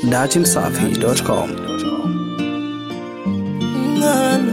datimsafi.com. Ngana.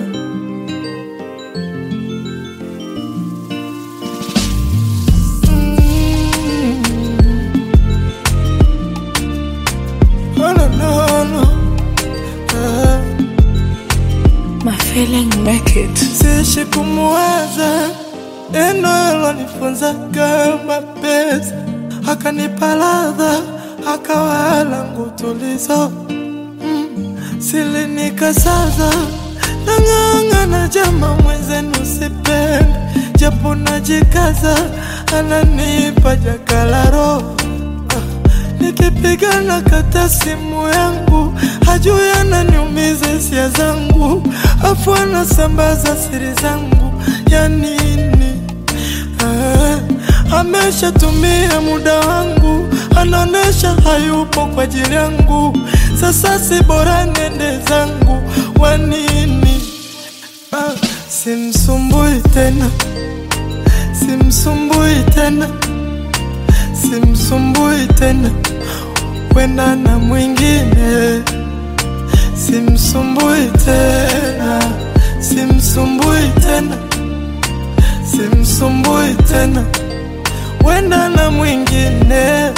Mm. Oh, no, no, no. Ah. My feeling make it. Sishi kumuwaza neno alonifunza kama pesa, akanipa ladha, akawa langu tulizo mm. Silinikasaza nang'ang'ana, jama mwenzenu sipende, japo najikaza, ananipa jakalaro Nikipigana kata simu yangu, hajui ananiumiza hisia zangu, afu anasambaza siri zangu ya nini? Ah, ameshatumia muda wangu, anaonesha hayupo kwa ajili yangu. Sasa si bora nende zangu, wa nini? Ah, simsumbui tena, simsumbui tena simsumbui tena, wenda na mwingine. Simsumbui tena, simsumbui tena, simsumbui tena, wenda na mwingine.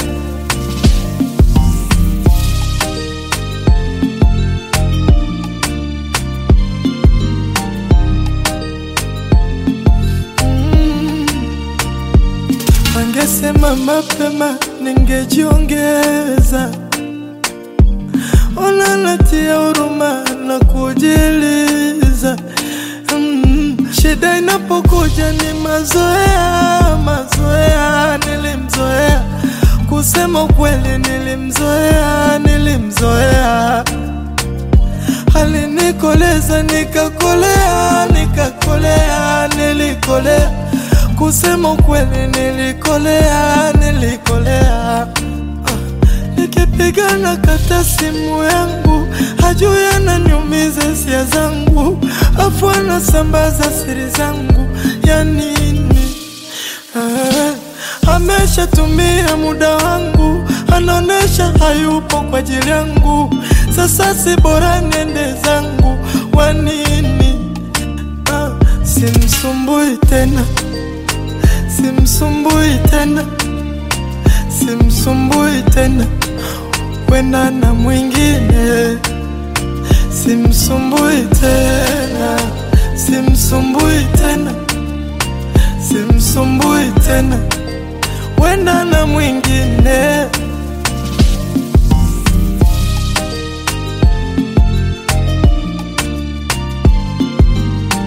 Angesema mapema ningejiongeza. Ona natia huruma na kujiliza. Mm, shida inapokuja ni mazoea, mazoea. Nilimzoea kusema ukweli, nilimzoea, nilimzoea alinikoleza nikakolea, nikakolea, nilikolea. Kusema ukweli, nilikolea, nilikolea. Ah, Nikipigana kata simu yangu, hajui ananiumiza hisia zangu, afu anasambaza siri zangu ya nini? Ah, ameshatumia muda wangu, anaonesha hayupo kwa ajili yangu. Sasa si bora nende zangu, wa nini? Ah, simsumbui tena, simsumbui tena, simsumbui tena, wenda na mwingine. Simsumbui tena, simsumbui tena, simsumbui tena, wenda na mwingine.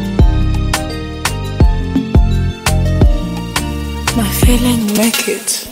My feeling make it.